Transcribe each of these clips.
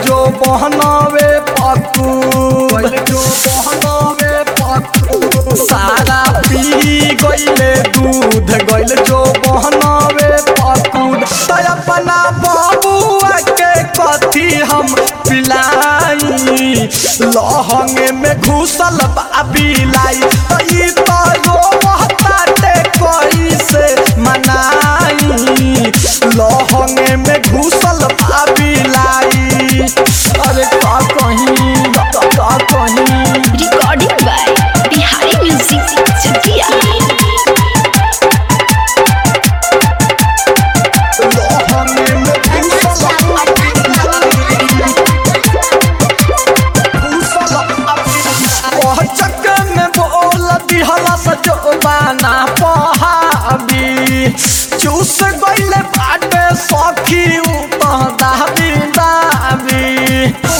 जो बहनावे पकू गइल जो बहनावे पकू सारा पी गइले दूध गइल जो बहनावे पकूद त अपना बाबुआ के कथी हम पिलाई लहंग में घुसल बा बिलाई त ई त रोवताटे कैसे मनाई लहंग में घुसल बा बिलाई अरे का कहीं का का कहीं Recording by Bihari Music Chakia. लहंग में घुसल ओह चक्कर में बोल दिहला सजोबाना पहाबी चूस गइले बाटे सखी उतह दाबी दाबी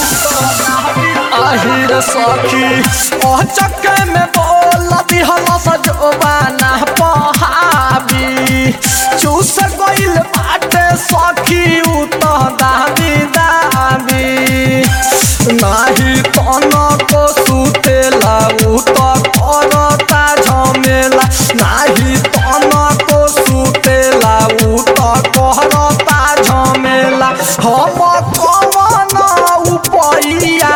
आहिर सखी ओह चक्कर में बोल दिहला सजोबाना पहाबी चूस गइले बाटे सखी उतह दाबी दाबी नाही तनको सुतेला उ त करता झमेला नाही तनको सुतेला उ त करता झमेला हम कमन उपैया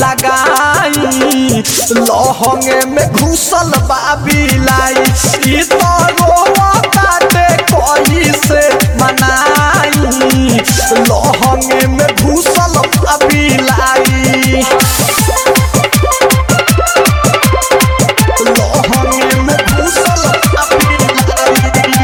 लगाई लहंगे में घुसल बा बिलाई ई त रोवताटे कैसे मनाई लहंगे में घुसल बा बिलाई लहंगे में घुसल बा बिलाई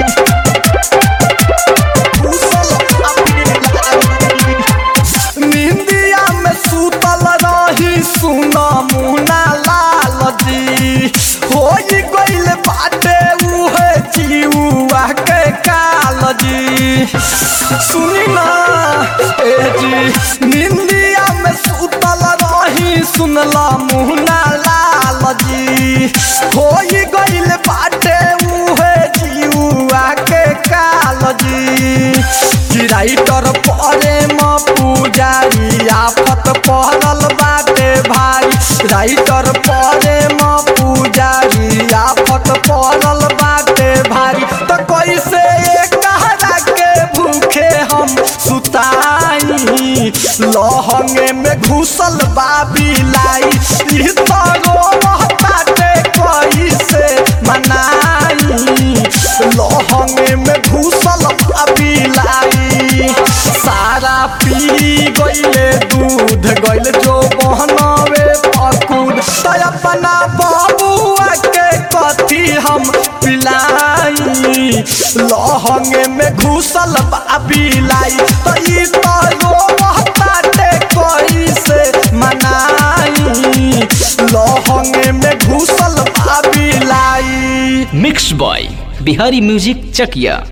घुसल बा बिलाई निंदिया में सुतल रही सुना मुना लाल जी होई गइल बाटे उहे जीवा के काल जी सुनी ना ए जी निंदिया में सुतल रही सुनला मुना लाल जी होई गइल बाटे उहे जीवा के काल जी कि राइटर परे म पुजारी आफत पहरल बाटे भाई राइटर परे म पुजारी आफत पहरल बाटे भाई त कैसे कहरा के भूखे हम सुताई लहंगे में घुसल बा बिलाई ई त रोवताटे कैसे मनाई लहंगे में घुसल बा बिलाई सारा पी गइले दूध गइल जो बहनावे पकुद त अपना बाबुआ के कथी हम पिलाई लहंगे में घुसल बा बिलाई त ई त रोवताटे कैसे मनाई लहंगे में घुसल बा बिलाई मिक्स बॉय बिहारी म्यूजिक चकिया